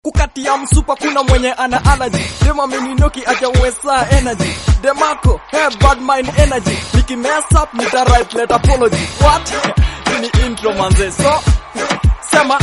kukatia msupa kuna mwenye ana allergy dema mininoki ajawesa energy demako hey bad mind energy niki mess up nita write letter apology what ni intro manze so sema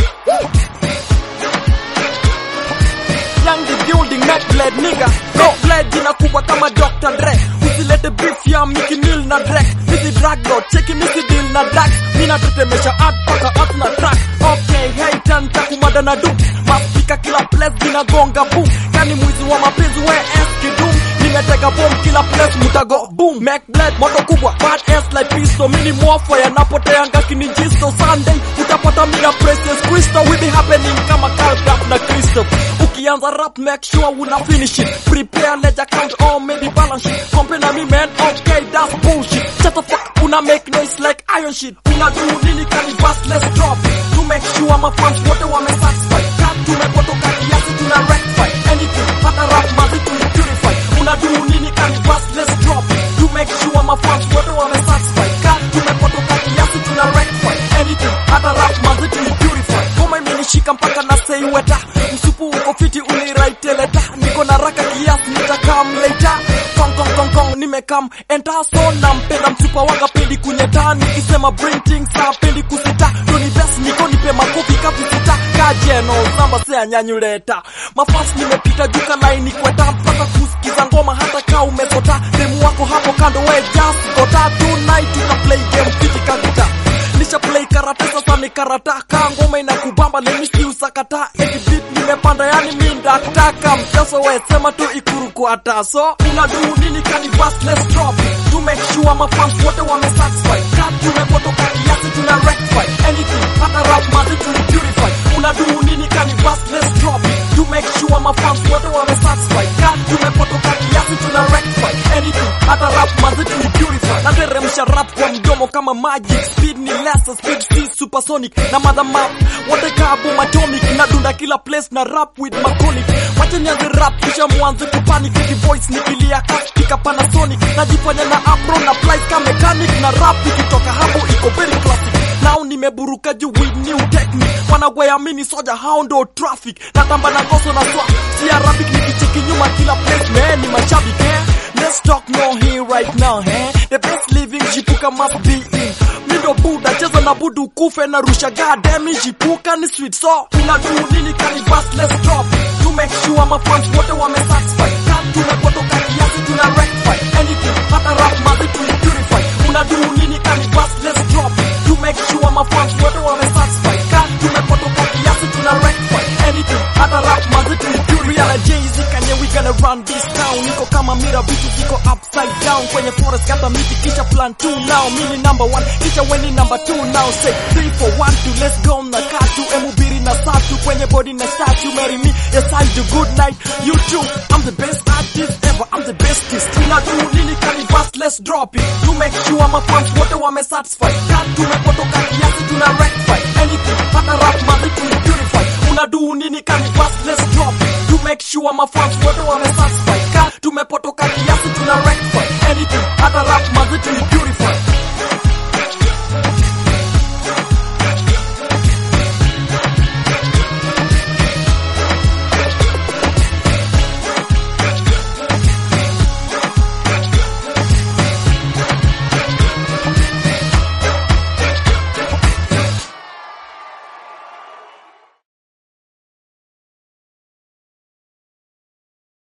Young the building neck bled nigga no bled jina kubwa kama Dr. Dre usilete beef ya Mickey Mill na Drake hizi drug lord cheki misi deal na drugs mina tetemesha art paka art na track okay hey tan takumada na doom maspika kila place zinagonga boom kani mwizi wa mapenzi we eski doom nimetega bomb kila place mutago boom Mac bled moto kubwa bad ass like pistol mini mwafa yanapoteanga kininjisto Sunday utapata mina precious crystal we be happening kama Carl Rap na Crystal ukianza rap make sure una finish it prepare ledger count or maybe balance sheet compare na me man okay that's bullshit shut the fuck una make noise like iron shit una do nini kani bust let's drop it to make sure my fans wote wame satisfy cut tumepotoka kiasi tuna rectify anything hata rap mazi tu purify una do nini kani bust let's drop it to make sure my fans wote wame satisfy cut tumepotoka kiasi tuna rectify anything hata rap mazi tu purify ngoma imenishika mpaka na say weta msupu uko fiti uniraite leta niko na raka kiasi nitakam later kong kong kong kong nimekam enta so nampenda msupa wanga pendi kunyeta nikisema bring things up pendi kusita doni best niko nipe makofi kavisita kajeno samba se anyanyuleta mafasi nimepita juka laini kweta mpaka kusikiza ngoma hata kaa umesota demu wako hapo kando we just gota tonight tuta play game fiti kagita nisha play karata sasa ni karata kaa ngoma inakubamba lemisi usakata eti beat nimepanda yani mi ndataka mchezo we sema tu ikuru kwata so una do nini kani bust let's drop it to make sure my fans wote wame satisfy cut tumepotoka kiasi tuna rectify anything hata rap mazi tu purify una do nini kani bust let's drop it to make sure my fans wote wame satisfy cut tumepotoka kiasi tuna rectify anything hata rap mazi tu purify nateremsha rap kwa mdomo kama magic speed ni lesser speed si supersonic na mother map wote kabu atomic na dunda kila place na rap with macolic wacha nianze rap kisha mwanze kupanic the voice nikilia kaspika panasonic najifanya na apro na flight ka mechanic na rap ikitoka hapo iko very classic nao nimeburuka juu with new technique wanagweamini soja hao ndo traffic natamba na ngoso na swap si arabic nikicheki nyuma kila place man ni mashabik eh let's talk no here right now eh the best living jipuka must be in mindo buda cheza na budu kufe na rusha gademi jipuka ni sweet so una do nini kani bust let's drop it to make sure my fans wote wame satisfy cut tumepotoka kiasi tuna rectify anything hata rap mazi tu purify una do nini kani bust let's drop it to make sure my fans wote wame satisfy cut tumepotoka kiasi tuna rectify anything hata rap mazi tu purify na Jay-Z Kanye we gonna run this town niko kama mira vitu ziko upside down kwenye forest kata miti kisha plan 2 now mimi number 1 kisha weni number 2 now say 3 for 1 2 let's go na katu emubiri na satu kwenye body na statue marry me yes I do good night you too I'm the best artist ever I'm the bestest tuna do nini kani bust let's drop it to make sure my fans wote wame satisfy cut tumepotoka kiasi tuna rectify anything hata rap mazi tu purify una do nini kani bust let's drop it to make sure my fans wote wame satisfy cut tumepotoka kiasi tuna rectify anything hata rap mazi tu